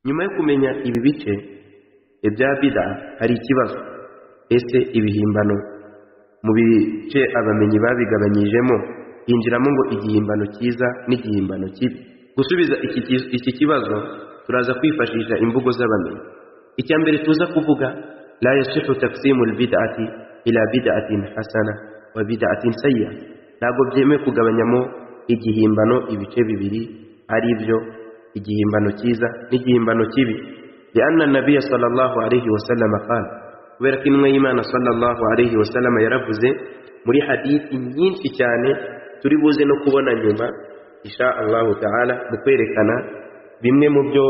Nyuma yo kumenya ibi bice ibya Bida hari ikibazo ese ibihimbano mu bice abamenyi babigabanyijemo hinjiramo ngo igihimbano cyiza n'igihimbano kibi gusubiza iki ki- iki kibazo turaza kwifashisha imvugo z'abamenyi icya mbere tuza kuvuga la yasihu taksimu albid'ati ila bid'atin hasana wa bid'atin sayya ntabwo byemewe kugabanyamo igihimbano ibice bibiri ari byo igihimbano cyiza n'igihimbano kibi lianna nabiya sallallahu alayhi wa sallam qala kubera ko intumwa y'imana sallallahu alayhi wa sallam yaravuze muri hadithi nyinshi cyane turi buze no kubona nyuma insha allahu taala mu kwerekana bimwe mu byo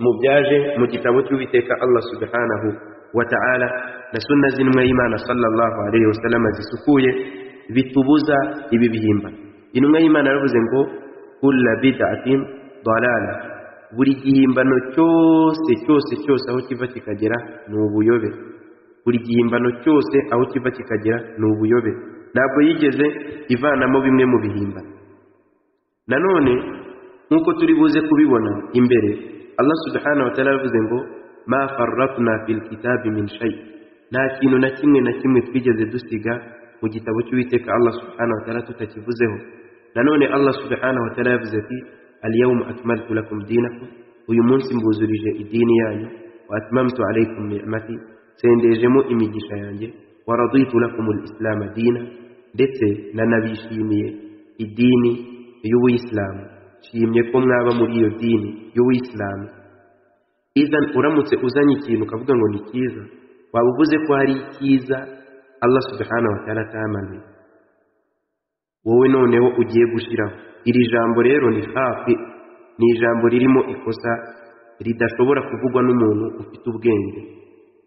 mu byaje mu gitabo cy'uwiteka allah subhanahu wa taala na sunna z'intumwa y'imana sallallahu alayhi wa sallam zisukuye bitubuza ibi bihimba intumwa y'imana yaravuze ngo kulla bid'atin dalala buri gihimbano cyose cyose cyose aho kiva kikagera ni ubuyobe buri gihimbano cyose aho kiva kikagera ni ubuyobe ntabwo yigeze ivanamo bimwe mu bihimbano nanone nk'uko turi buze kubibona imbere allah subhanahu wa ta'ala yavuze ngo ma farratna fil kitabi min shay nta kintu na kimwe na kimwe twigeze dusiga mu gitabo cy'uwiteka allah subhanahu wa ta'ala tutakivuzeho nanone allah subhanahu wa ta'ala yavuze ati اليوم أكملت لكم دينكم uyu munsi mbuzurije idini yanyu wa atmamtu alaykum ni'mati sendejemo imigisha yanjye wa raditu lakum al-islam dina ndetse nanabishimiye idini y'ubuyisilamu shimye ko mwaba muri iyo dini y'ubuyisilamu izan uramutse uzanye ikintu ukavuga ngo ni cyiza waba uvuze ko hari icyiza allah subhanahu wa ta'ala atamanuye wowe noneho ugiye gushyiraho iri jambo rero ni hafi ni ijambo ririmo ikosa ridashobora kuvugwa n'umuntu ufite ubwenge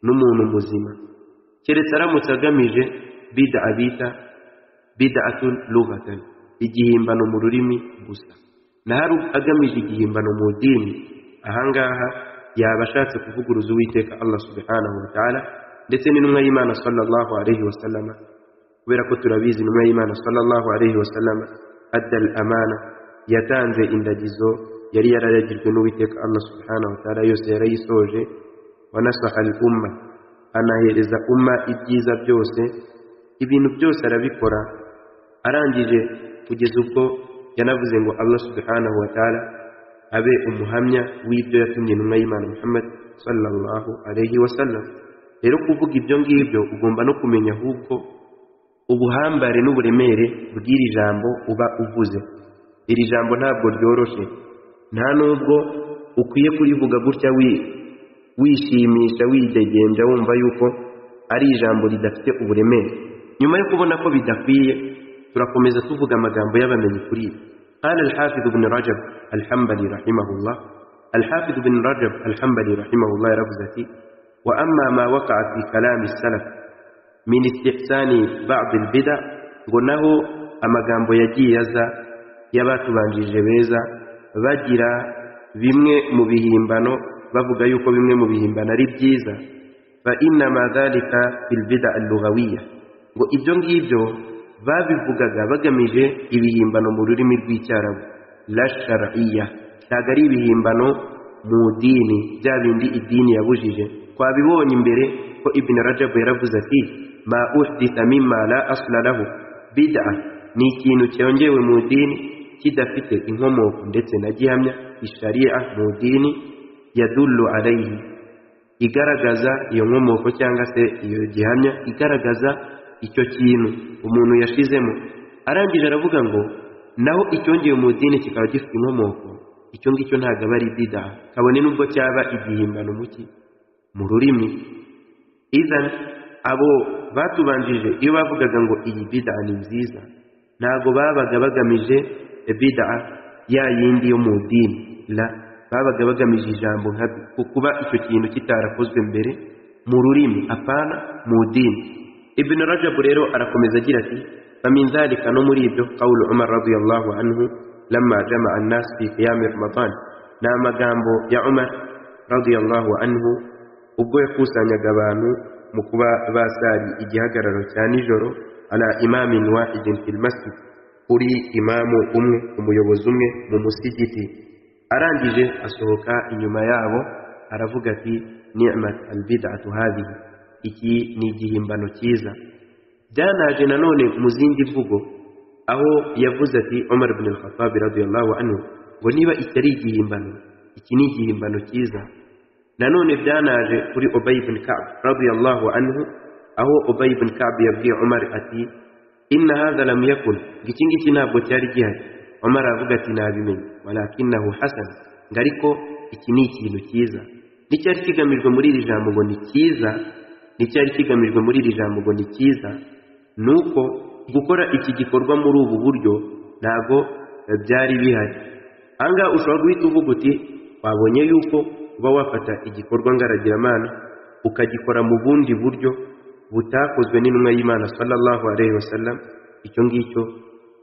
n'umuntu muzima keretse aramutse agamije bida abita bida atun lugatan igihimbano mu rurimi gusa naho agamije igihimbano mu dini ahangaha yaba ashatse kuvuguruza uwiteka allah subhanahu wa ta'ala ndetse n'intumwa y'imana sallallahu alayhi wa sallama kubera ko turabizi intumwa y'imana sallallahu alayhi wa sallama adda al amana yatanze indagizo yari yararagijwe n'uwiteka allah subhanahu wa ta'ala yose yarayisoje wanasaha al umma anahereza umma ibyiza byose ibintu byose arabikora arangije kugeza ubwo yanavuze ngo allah subhanahu wa ta'ala abe umuhamya w'ibyo yatumye intumwa y'imana muhammad sallallahu alayhi wa sallam rero kuvuga ibyo ngibyo ugomba no kumenya ahubwo ubuhambare n'uburemere bw'iri jambo uba uvuze iri jambo ntabwo ryoroshye nta nubwo ukwiye kurivuga gutya wi- wishimisha widegenja wumva yuko ari ijambo ridafite uburemere nyuma yo kubona ko bidakwiye turakomeza tuvuga amagambo y'abamenyi kuri ibi قال الحافظ بن رجب الحنبلي رحمه الله الحافظ بن رجب الحنبلي رحمه الله رفزتي وأما ما وقع في كلام السلف من استحسان بعض البدع ngo naho amagambo yagiye aza y'abatubanjirije beza bagira bimwe mu bihimbano bavuga yuko bimwe mu bihimbano ari byiza fa innama dhalika fil bida allughawiya ngo ibyo ngibyo babivugaga bagamije ibihimbano mu rurimi rw'icyarabu la shar'iyya ntabwo ari ibihimbano mu dini bya bindi idini yabujije twabibonye imbere ko ibn rajab yaravuze ati ma uhditha mimma la asla lahu bid'a ni ikintu cyongewe mu dini kidafite inkomoko ndetse na gihamya ishariya mu dini yadullu alayhi igaragaza iyo nkomoko cyangwa se iyo gihamya igaragaza icyo kintu umuntu yashizemo arangije aravuga ngo naho icyongewe mu dini kikaba gifite inkomoko icyo ngicyo ntabwo aba ari bida kabone n'ubwo cyaba igihimbano muki mu rurimi izan abo batubanjije iyo bavugaga ngo iyi bida ni nziza ntabwo babaga bagamije bida ya yindi yo mu dini la babaga bagamije ijambo nka ku- kuba icyo kintu kitarakozwe mbere mu rurimi apana mu dini ibn rajab rero arakomeza agira ati famin dhalika no muri ibyo qawlu umar radiyallahu anhu lamma jama'a an-nas fi qiyam ramadan ni amagambo ya umar radiyallahu anhu ubwo yakusanyaga abantu mu kuba basari igihagararo cya nijoro ala imamin wahidin fil masjid kuri imamu umwe umuyobozi umwe mu musigiti arangije asohoka inyuma yabo aravuga ati ni'mat albid'atu hadhihi iki ni igihimbano cyiza byanaje nanone mu zindi mvugo aho yavuze ati Umar ibn al-Khattab radiyallahu anhu ngo niba iki ari igihimbano iki ni igihimbano cyiza nanone byanaje kuri Ubay ibn Ka'b radiyallahu anhu aho Ubay ibn Ka'b yabwiye Umar ati inna hadha lam yakun iki ngiki ntabwo cyari gihari Umar aravuga ati nabimenye walakinahu hasan ngo ariko iki ni ikintu cyiza n'icyari kigamijwe muri iri jambo ngo ni cyiza n'icyari kigamijwe muri iri jambo ngo ni cyiza ni uko gukora iki gikorwa muri ubu buryo ntabwo byari bihari ahangaha ushobora guhita uvuga uti wabonye yuko uba wafata igikorwa ngaragiramana ukagikora mu bundi buryo butakozwe n'intumwa y'imana sallallahu alayhi wa sallam icyo ngicyo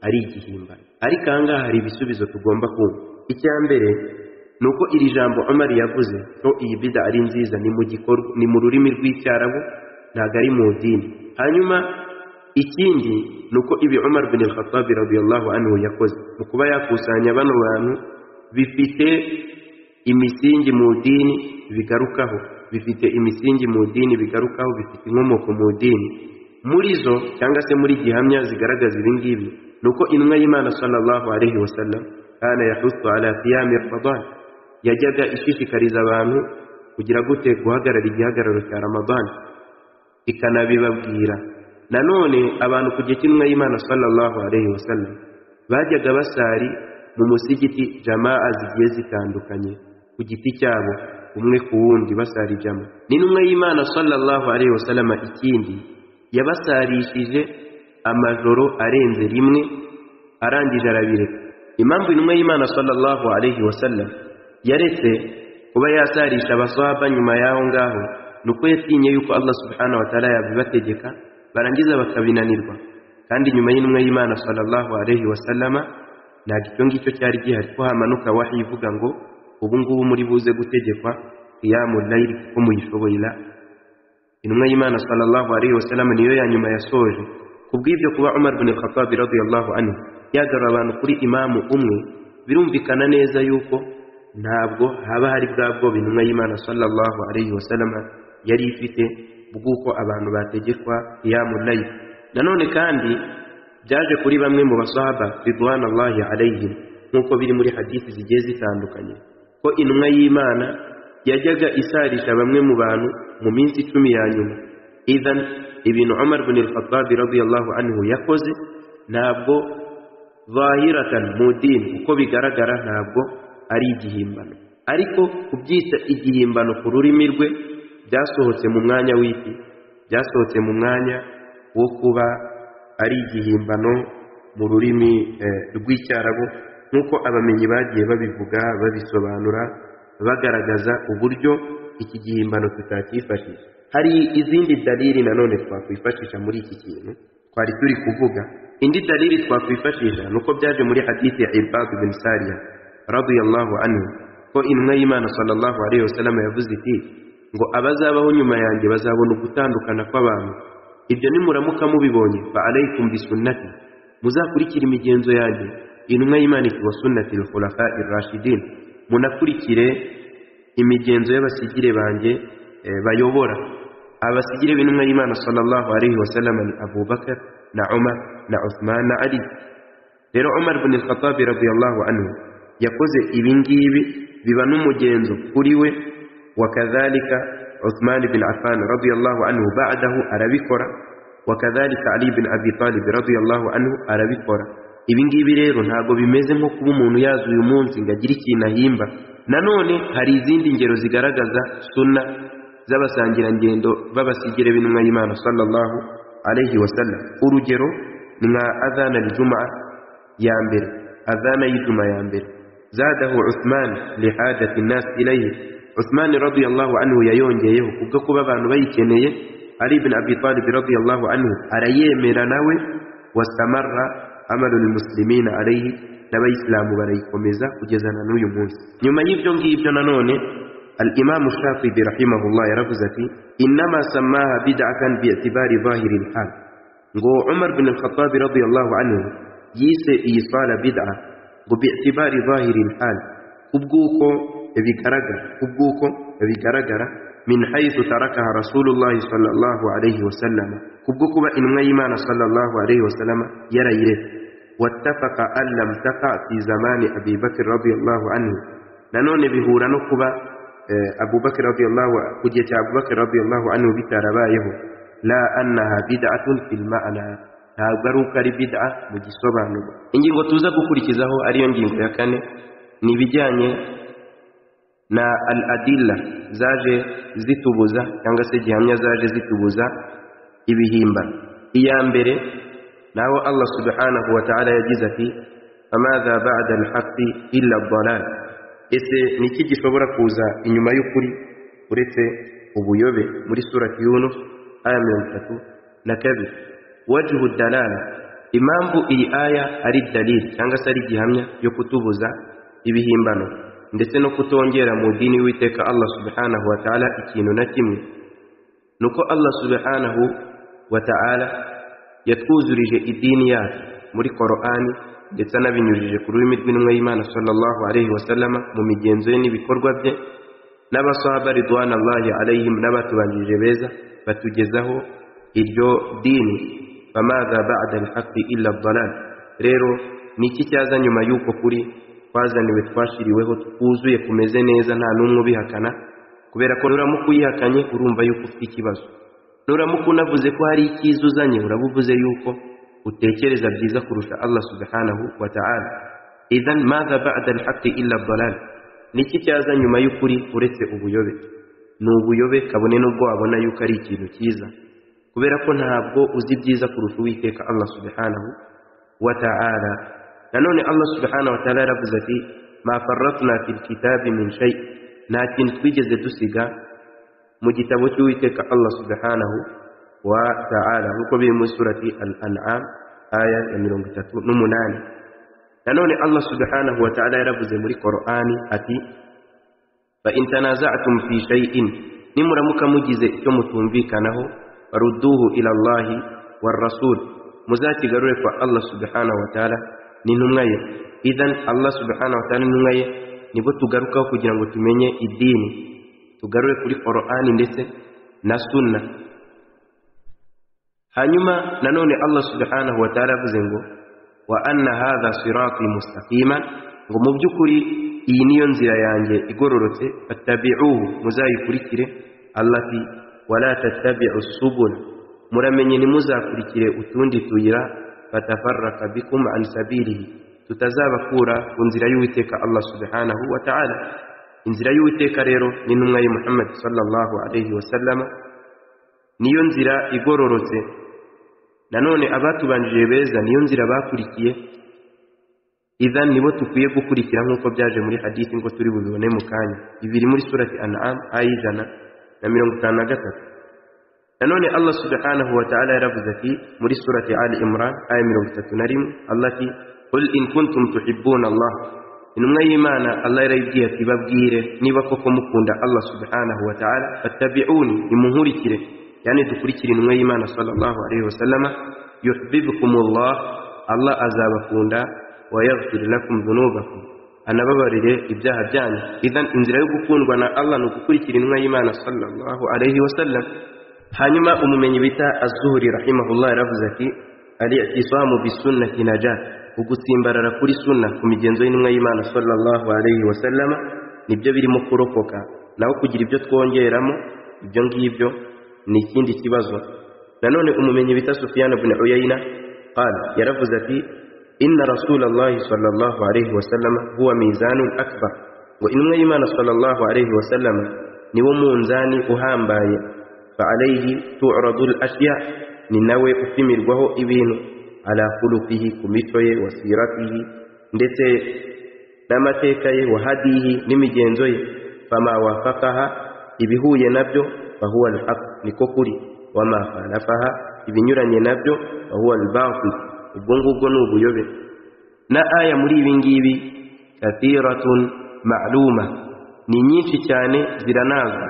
ari igihimbano ariko ahangaha hari ibisubizo tugomba kumva icya mbere ni uko iri jambo Omar yavuze ko iyi bida ari nziza ni mu gikorwa ni mu rurimi rw'icyarabu ntabwo ari mu dini hanyuma ikindi ni uko ibi Omar bin al-Khattab radiyallahu anhu yakoze mu kuba yakusanya bano bantu bifite imisingi mu dini bigarukaho bifite imisingi mu dini bigarukaho bifite inkomoko mu dini muri zo cyangwa se muri gihamya zigaragaza ibi ngibi ni uko intumwa y'Imana sallallahu alaihi wasallam kana yahutsu ala qiyam ramadan yajyaga ishishikariza abantu kugira gute guhagarara igihagararo cya ramadani ikanabibabwira nanone abantu ku gihe cy'intumwa y'imana sallallahu alaihi wasallam bajyaga basari mu musigiti jamaa zigiye zitandukanye ku giti cyabo umwe ku wundi basari jama n'intumwa y'imana sallallahu alaihi wasallam ikindi yabasarishije amajoro arenze rimwe arangije arabireka impamvu intumwa y'imana sallallahu alaihi wasallam yaretse kuba yasarisha abaswaba nyuma y'aho ngaho ni uko yatinye yuko allah subhanahu wa ta'ala yabibategeka barangiza bakabinanirwa kandi nyuma y'intumwa y'imana sallallahu alayhi wasallama ntabwo icyo ngicyo cyari gihari ko hamanuka wahi ivuga ngo ubu ngubu muri buze gutegekwa qiyamu layili kuko muyishoboye la intumwa y'imana sallallahu alayhi wasallama niyo ya nyuma yasoje kubw'ibyo kuba umar bin al-khattab radiyallahu anhu yagarura abantu kuri imamu umwe birumvikana neza yuko ntabwo haba hari bwa bwoba intumwa y'imana sallallahu alayhi wa sallama yari ifite bw'uko abantu bategekwa qiyamu layil nanone kandi byaje kuri bamwe mu basahaba ridwanallahi alayhim nk'uko biri muri hadisi zigiye zitandukanye ko intumwa y'imana yajyaga isarisha bamwe mu bantu mu minsi icumi ya nyuma idhan ibintu umar bin al-khattab radiyallahu anhu yakoze ntabwo zahiratan mu dini uko bigaragara ntabwo ari igihimbano ariko kubyita igihimbano ku rurimi rwe byasohotse mu mwanya w'ipi byasohotse mu mwanya wo kuba ari igihimbano mu rurimi rw'icyarabu nk'uko abamenyi bagiye babivuga babisobanura bagaragaza uburyo iki gihimbano tutacyifashisha hari izindi dalili nanone twakwifashisha muri iki kintu twari turi kuvuga indi dalili twakwifashisha ni uko byaje muri hadisi ya ibadu bin sariya radiyallahu anhu ko intumwa y'imana sallallahu alaihi wasallam yavuze iti ngo abazabaho nyuma yanjye bazabona ugutandukana kw'abantu ibyo nimuramuka mubibonye fa alaykum bisunnati muzakurikire imigenzo yanjye intumwa y'imana iti wa sunnati lkhulafa irashidin munakurikire imigenzo y'abasigire banjye bayobora abasigire b'intumwa y'imana sallallahu alaihi wasallam ni abubakar na umar na uthman na ali rero umar bin al-khattabi radiyallahu anhu yakoze ibi ngibi biba n'umugenzo kuri we wakadhalika Uthman bin Affan radiyallahu anhu ba'dahu arabikora wakadhalika Ali bin Abi Talib radiyallahu anhu arabikora ibi ngibi rero ntabwo bimeze nko kuba umuntu yaza uyu munsi ngo agire ikintu ahimba nanone hari izindi ngero zigaragaza sunna z'abasangirangendo b'abasigire b'intumwa y'Imana sallallahu alayhi wasallam urugero nka adhana al-jum'a ya mbere adhana y'ijuma ya mbere زاده عثمان لحاجة الناس إليه عثمان رضي الله عنه ييونجيه كوكو بابا بيكنيه علي بن أبي طالب رضي الله عنه أريه ميراناوي واستمر عمل المسلمين عليه نبي إسلام بريكمزا وجزانا نوي موسى يوم يبجون يبجون نوني الإمام الشافعي رحمه الله رفزتي إنما سماها بدعة باعتبار ظاهر الحال نقول عمر بن الخطاب رضي الله عنه يسي إيصال بدعة وباعتبار ظاهر الحال ubw'uko bigaragara ubw'uko bigaragara min haythu tarakaha rasulullahi sallallahu alayhi wasallam kubwo kuba intumwa y'imana sallallahu alayhi wasallam yarayireka wattafaqa an lam taqa fi zamani abi bakr radiyallahu anhu nanone bihura no kuba abubakr radiyallahu ku gihe cya abubakr radiyallahu anhu bitarabayeho la annaha bid'atun fil ma'na ntabwo ari uko ari bid'a mu gisobanuro ingingo tuza gukurikizaho ariyo ngingo ya kane ni ibijyanye na al adilla zaje zitubuza cyangwa se gihamya zaje zitubuza ibihimbano iya mbere naho allah subhanahu wa ta'ala yagize ati famadha ba'da alhaqi illa dalal ese ni iki gishobora kuza inyuma y'ukuri uretse ubuyobe muri surati yunus aya mirongo itatu na kabiri wajihu dalala impamvu iyi aya ari dalili cyangwa se ari gihamya yo kutubuza ibihimbano ndetse no kutongera mu dini witeka allah subhanahu wa ta'ala ikintu na kimwe nuko allah subhanahu wa ta'ala yatwuzurije idini yacu muri korani ndetse anabinyujije ku rurimi rw'intumwa y'imana sallallahu alayhi wasallama mu migenzo ye n'ibikorwa bye n'abasahaba ridwana allahi alayhim n'abatubanjirije beza batugezaho iryo dini famadha ba'da alhaqi illa dalal rero ni iki cyaza nyuma y'uko kuri twazaniwe twashiriweho twuzuye kumeze neza nta n'umwe ubihakana kubera ko nuramuka uyihakanye urumva yuko ufite ikibazo nuramuka unavuze ko hari icyiza uzanye uraba uvuze yuko utekereza byiza kurusha allah subhanahu wa ta'ala idhan madha ba'da alhaqi illa dalal niki cyaza nyuma y'ukuri uretse ubuyobe ni ubuyobe kabone n'ubwo wabona yuko ari ikintu cyiza kubera ko ntabwo uzi byiza kurusha uwiteka allah subhanahu wa ta'ala nanone allah subhanahu wa ta'ala yaravuze ati ma farratna fil kitabi min shay nta kintu twigeze dusiga mu gitabo cy'uwiteka allah subhanahu wa ta'ala nk'uko biri muri surati al-an'am aya ya mirongo itatu n'umunani nanone allah subhanahu wa ta'ala yaravuze muri qur'ani ati fa in tanaza'tum fi shay'in nimuramuka mugize icyo mutumvikanaho farudduhu ila allahi war rasul muzakigarure kwa allah subhanahu wa ta'ala n'intumwa ye idhan allah subhanahu wa ta'ala n'intumwa ye nibo tugarukaho kugira ngo tumenye idini tugarure kuri qur'ani ndetse na sunna hanyuma nanone allah subhanahu wa ta'ala avuze ngo wa anna hadha sirati mustaqiman ngo mu by'ukuri iyi niyo nzira yanjye igororotse fattabi'uhu muzayikurikire allati wala tattabi'u subul muramenye ntimuzakurikire utundi tuyira fatafarraka bikum an sabilihi tutazabakura ku nzira y'uwiteka allah subhanahu wa ta'ala inzira y'uwiteka rero n'intumwa ye muhammad sallallahu alayhi wasallama niyo nzira igororotse nanone abatubanjije beza niyo nzira bakurikiye idhan nibo tukwiye gukurikira nk'uko byaje muri hadisi ngo turi bubibone mu kanya ibiri muri surati an'am aya ijana na mirongo itanu na gatatu nanone allah subhanahu wa ta'ala yaravuze ati muri surati ali imran aya mirongo itatu na rimwe allah ati qul in kuntum tuhibbuna allah intumwa y'imana allah yarayibwiye ati babwire niba koko mukunda allah subhanahu wa ta'ala fattabi'uni nimunkurikire yani dukurikire intumwa y'imana sallallahu alayhi wasallama yuhibbukumullah allah azabakunda wa yaghfir lakum dhunubakum anababarire ibyaha byanyu idhan inzira yo gukundwa na allah ni ugukurikira intumwa y'imana sallallahu alayhi wasallam hanyuma umumenyi bita azuhuri rahimahullah yaravuze ati al-i'tisamu bisunnati najat ugutsimbarara kuri sunna ku migenzo y'intumwa y'imana sallallahu alayhi wasallama nibyo birimo kurokoka naho kugira ibyo twongeramo ibyo ngibyo ni ikindi kibazo nanone umumenyi bita sufiyana buni uyayina qala yaravuze ati inna rasulallahi sallallahu alayhi wasallama huwa mizanun akbar ngo intumwa y'imana sallallahu alayhi wasallama niwo munzani uhambaye فعليه تعرض الأشياء ننوي أفمر وهو إبين على خلقه كمتوي وسيرته ndetse n'amateka ye wahadihi n'imigenzo ye fama wafakaha ibihuye nabyo fahuwa alhaq niko kuri wama khalafaha ibinyuranye nabyo fahuwa albatil ubwo ngubwo ni ubuyobe na aya muri ibi ngibi kathiratun ma'luma ni nyinshi cyane ziranazwa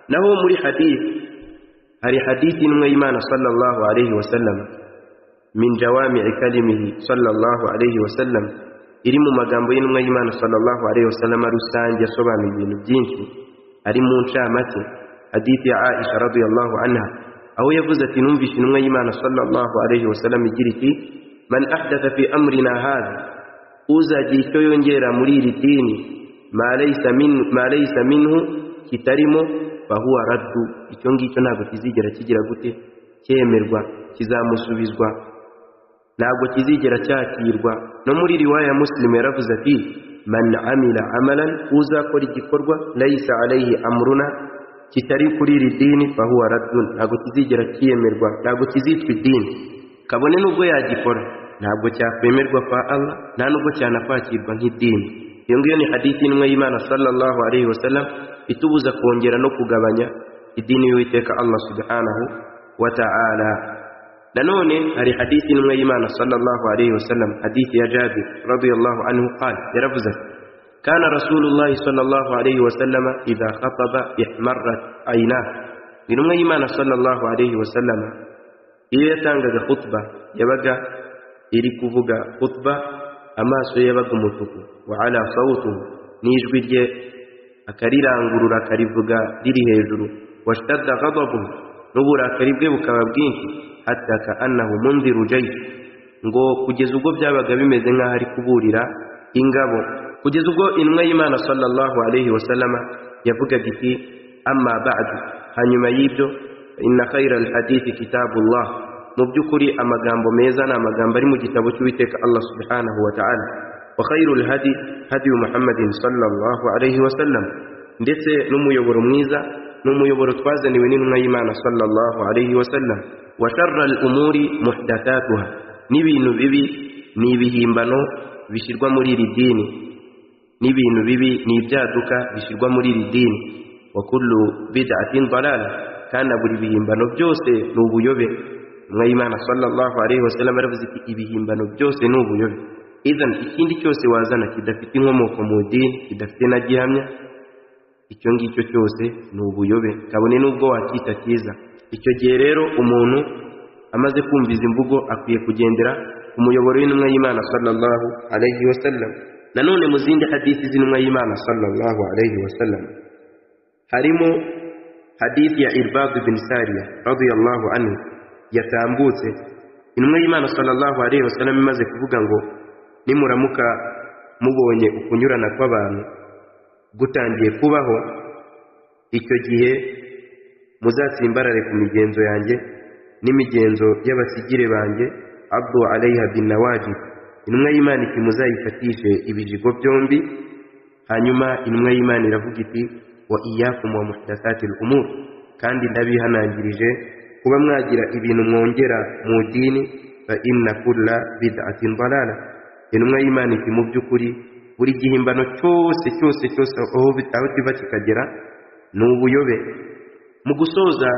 naho muri hadithi hari hadithi imwe y'imana sallallahu alayhi wa sallam min jawami'i kalimihi sallallahu alayhi wa sallam iri mu magambo y'intumwa y'imana sallallahu alaihi wasallam rusange yasobanuye ibintu byinshi ari mu ncamake hadith ya aisha radiyallahu anha aho yavuze ati numvishe intumwa y'imana sallallahu alaihi wasallam igira iti man ahdatha fi amrina hadha uzagira icyo yongera muri iri dini ma laysa min ma laysa minhu kitarimo fahuwa raddu icyo ngicyo ntabwo kizigera kigira gute cyemerwa kizamusubizwa ntabwo kizigera cyakirwa no muri riwaya ya musilimu yaravuze ati man amila amalan uzakora igikorwa layisa alayhi amruna kitari kuri iri dini fahuwa raddun ntabwo kizigera kiyemerwa ntabwo kizitwa idini kabone n'ubwo yagikora ntabwo cyakwemerwa kwa allah nta n'ubwo cyanakwakirwa nk'idini iyo ngiyo ni hadithi n'umwe y'imana sallallahu alayhi wasallam itubuza kongera no kugabanya idini y'uwiteka allah subhanahu wa ta'ala nanone hari hadithi n'umwe y'imana sallallahu alayhi wasallam hadithi ya jabir radiyallahu anhu qala yaravuze ati kana rasulullahi sallallahu alayhi wasallama idha khataba ihmarrat aynah intumwa y'imana sallallahu alayhi wasallama iyo yatangaga khutba yabaga iri kuvuga khutba amaso ye yabaga umutuku wa ala sawtuhu n'ijwi rye akarirangurura akarivuga riri hejuru washtadda ghadabuhu n'uburakari bwe bukaba bwinshi hatta ka annahu munziru jaysh ngo kugeza ubwo byabaga bimeze nk'aho ari kuburira ingabo kugeza ubwo intumwa y'imana sallallahu alaihi wasallama yavugaga iti amma ba'du hanyuma y'ibyo inna khayra alhadithi kitabullah mu by'ukuri amagambo meza ni amagambo ari mu gitabo cy'uwiteka allah subhanahu wa ta'ala wa khayru alhadi hadi muhammadin sallallahu alaihi wasallam ndetse n'umuyoboro mwiza n'umuyoboro twazaniwe n'intumwa y'imana sallallahu alaihi wasallam wa sharra al-umuri muhdathatuha n'ibintu bibi ni ibihimbano bishyirwa muri iri dini n'ibintu bibi ni ibyaduka bishyirwa muri iri dini wa kullu bid'atin dalala kandi buri bihimbano byose ni ubuyobe umwe y'imana sallallahu alaihi wasallam aravuze ati ibihimbano byose ni ubuyobe idan ikindi cyose wazana kidafite inkomoko mu dini kidafite na gihamya icyo ngicyo cyose ni ubuyobe kabone n'ubwo wakita cyiza icyo gihe rero umuntu amaze kumva izi mvugo akwiye kugendera ku muyoboro w'intumwa y'imana sallallahu alayhi wa sallam nanone mu zindi hadisi z'intumwa y'imana sallallahu alayhi wa sallam harimo hadisi ya irbad bin sariya radiyallahu anhu yatambutse intumwa y'imana sallallahu alayhi wa sallam imaze kuvuga ngo nimuramuka mubonye ukunyurana kw'abantu gutangiye kubaho icyo gihe muzatsimbarare ku migenzo yanjye n'imigenzo y'abasigire banjye abdu alayha bin nawajib intumwa y'imana iti muzayifatishe ibijigo byombi hanyuma intumwa y'imana iravuga iti wa iyakum wa muhdathatil umur kandi ndabihanangirije kuba mwagira ibintu mwongera mu dini fa inna kulla bid'atin dalala intumwa y'imana iti mu by'ukuri buri gihimbano cyose cyose cyose aho kiva kikagera ni ubuyobe mu gusoza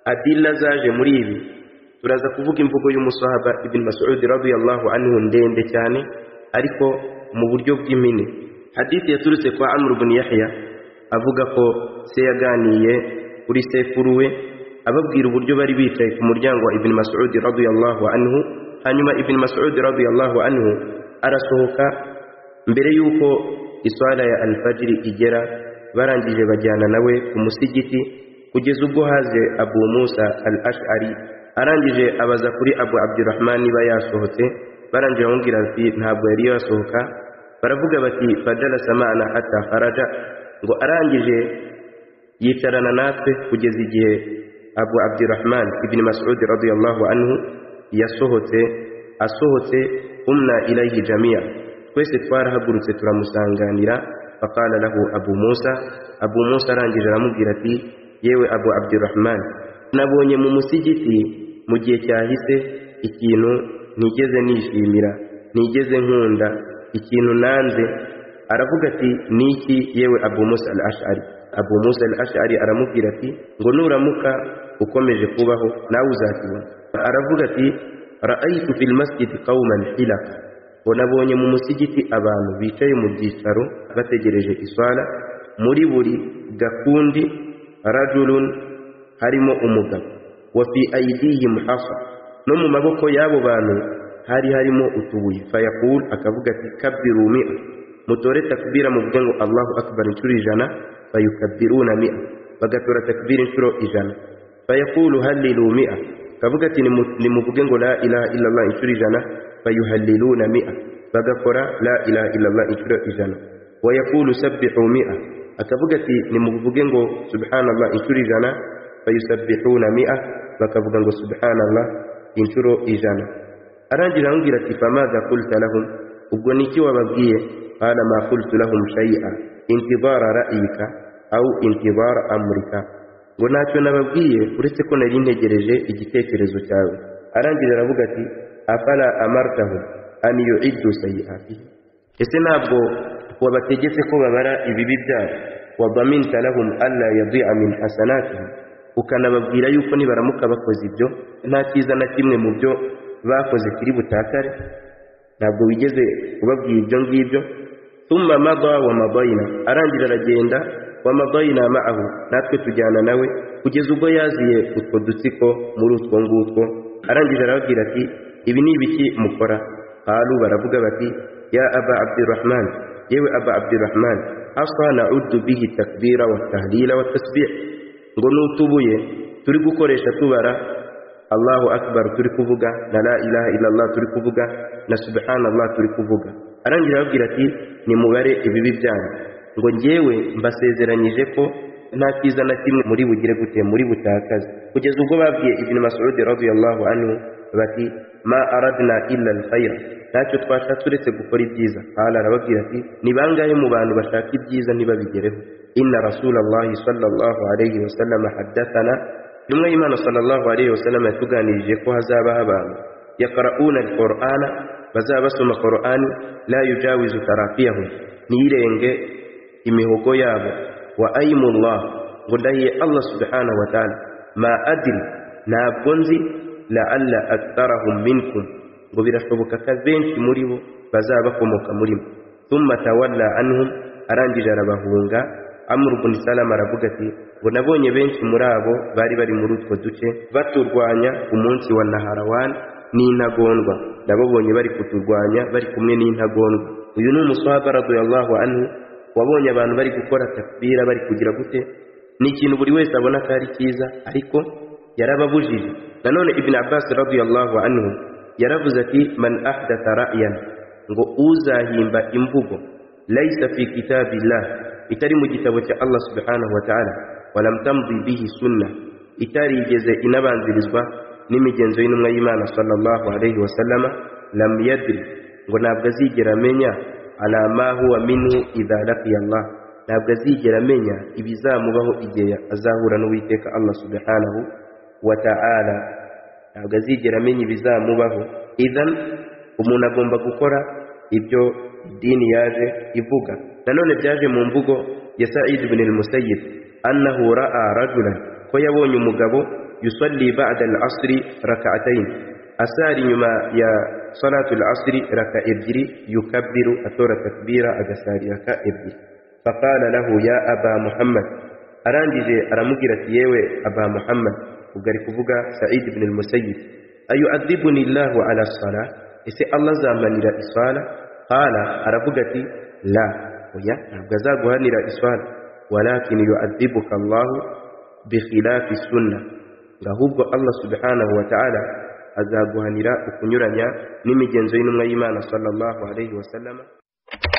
adilla zaje muri ibi turaza kuvuga imvugo y'umusahaba ibn mas'ud radiyallahu anhu ndende cyane ariko mu buryo bw'impine hadithi yaturutse kwa amr ibn yahya avuga ko se yaganiye kuri sekuru we ababwira uburyo bari bicaye ku muryango wa ibn mas'ud radiyallahu anhu hanyuma ibn mas'ud radiyallahu anhu arasohoka mbere y'uko iswala ya alfajiri igera barangije bajyana nawe ku musigiti kugeza ubwo haze abu musa al ashari arangije abaza kuri abu abdurahman niba yasohotse barangije bamubwira ati ntabwo yari yasohoka baravuga bati fajalasa ma'ana hatta faraja ngo arangije yicarana natwe kugeza igihe abu abdurahman ibn mas'ud radiyallahu anhu yasohotse asohotse umna ilayhi jamia twese twarahagurutse turamusanganira faqala lahu abu musa abu musa arangije aramubwira ati yewe abu abdurahman nabonye mu musigiti mu gihe cyahise ikintu ntigeze nishimira ntigeze nkunda ikintu nanze aravuga ati niki yewe abu musa al ashari abu musa al ashari aramubwira ati ngo nuramuka ukomeje kubaho nawe uzakibona aravuga ati ra'aytu fil masjid qauman hilaka ngo nabonye mu musigiti abantu bicaye mu byicaro bategereje iswala muri buri gakundi rajulun harimo umugabo wa fi aidihim hafa no mu maboko y'abo bantu hari harimo utubuye fayakul akavuga ati kabiru mi'a mutore takbira muvuge ngo allahu akbar inshuro ijana fayukabiruna mi'a bagatora takbira inshuro ijana fayakulu hallilu mi'a akavuga ati nimu- nimuvuge ngo la ilaha illallah inshuro ijana fayuhalliluna mi'a bagakora la ilaha illallah inshuro ijana wayakulu sabbihu mi'a akavuga ati nimuvuge ngo subhanallah inshuro ijana fayusabbihuna mi'a bakavuga ngo subhanallah inshuro ijana arangira arambwira ati famadha kulta lahum ubwo niki wababwiye qala ma kultu lahum shay'a intibara ra'yika au intibara amrika ngo ntacyo nababwiye uretse ko nari ntegereje igitekerezo cyawe arangira aravuga ati afala amartahum an yu'iddu sayi'atihi ese ntabwo wabategetse ko babara ibibi byabo wadaminta lahum alla yadi'a min hasanatihim ukanababwira yuko nibaramuka bakoze ibyo nta cyiza na kimwe mu byo bakoze kiri butakare ntabwo wigeze ubabwira ibyo ngibyo thumma mada wa madayina arangira aragenda wa madayina ma'ahu natwe tujyana nawe kugeza ubwo yaziye utwo dutsiko muri utwo ngutwo arangije arababwira ati ibi ni ibiki mukora qalu baravuga bati ya aba abdurrahman yewe aba abdurrahman asa na'uddu bihi takbira wa tahlila wa tasbih ngo n'utubuye turi gukoresha tubara allahu akbar turi kuvuga na la ilaha illallah turi kuvuga na subhanallah turi kuvuga arangira arababwira ati nimubare ibibi byanyu ngo njyewe mbasezeranyije ko nta cyiza na kimwe muri bugire gute muri butakaze kugeza ubwo babwiye ibn mas'ud radiyallahu anhu bati ma aradna illa alkhayr ntacyo twashatse uretse gukora ibyiza qala arababwira ati ni bangahe mu bantu bashaka ibyiza ntibabigereho inna rasulallahi sallallahu alayhi wasallam haddathana intumwa y'imana sallallahu alayhi wasallam yatuganirije ko hazabaho abantu yaqra'una alqur'ana bazaba basoma qur'ani la yujawizu tarafiyahum ntirenge imihogo yabo wa ayimullah ngo ndahiye allah subhanahu wa ta'ala ma adiri ntabwo nzi laalla aktharahum minkum ngo birashoboka ko benshi muri bo bazaba bakomoka muri mwe thumma tawalla anhum arangije arabahunga amr ibn salama aravuga ati ngo nabonye benshi muri abo bari bari muri utwo duce baturwanya ku munsi wa naharawan n'intagondwa nababonye bari kuturwanya bari kumwe n'intagondwa uyu ni umuswahaba radiyallahu anhu wabonye abantu bari gukora takbira bari kugira gute ni ikintu buri wese abona ko ari cyiza ariko yarababujije nanone ibn abbas radiyallahu anhu yaravuze ati man ahdatha ra'yan ngo uzahimba imvugo laysa fi kitabillah itari mu gitabo cya allah subhanahu wa ta'ala walam tamdi bihi sunna itarigeze inabanzirizwa n'imigenzo y'intumwa y'imana sallallahu alayhi wasallama lam yadri ngo ntabwo azigera amenya ala ma huwa minhu idha laqiya Allah ntabwo azigera amenya ibizamubaho igihe azahura n'uwiteka Allah subhanahu wa ta'ala ntabwo azigera amenya ibizamubaho idhan umuntu agomba gukora ibyo idini yaje ivuga nanone byaje mu mvugo ya Sa'id ibn al-Musayyib annahu ra'a rajulan ko yabonye umugabo yusalli ba'da al-asri rak'atayn asari nyuma ya salatu al-asri raka ebyiri yukabbiru atora takbira agasari raka ebyiri faqala lahu ya aba muhammad arangije aramubwira ati yewe aba muhammad ubwo ari kuvuga sa'id ibn al-musayyib ayu'adhibuni llahu ala sala ese allah azamanira isala qala aravuga ati la oya ntabwo azaguhanira isala walakin yu'adhibuka allahu bikhilafi sunna ngahubwo allah subhanahu wa ta'ala azaguhanira ukunyuranya n'imigenzo y'intumwa y'imana sallallahu alayhi wa sallama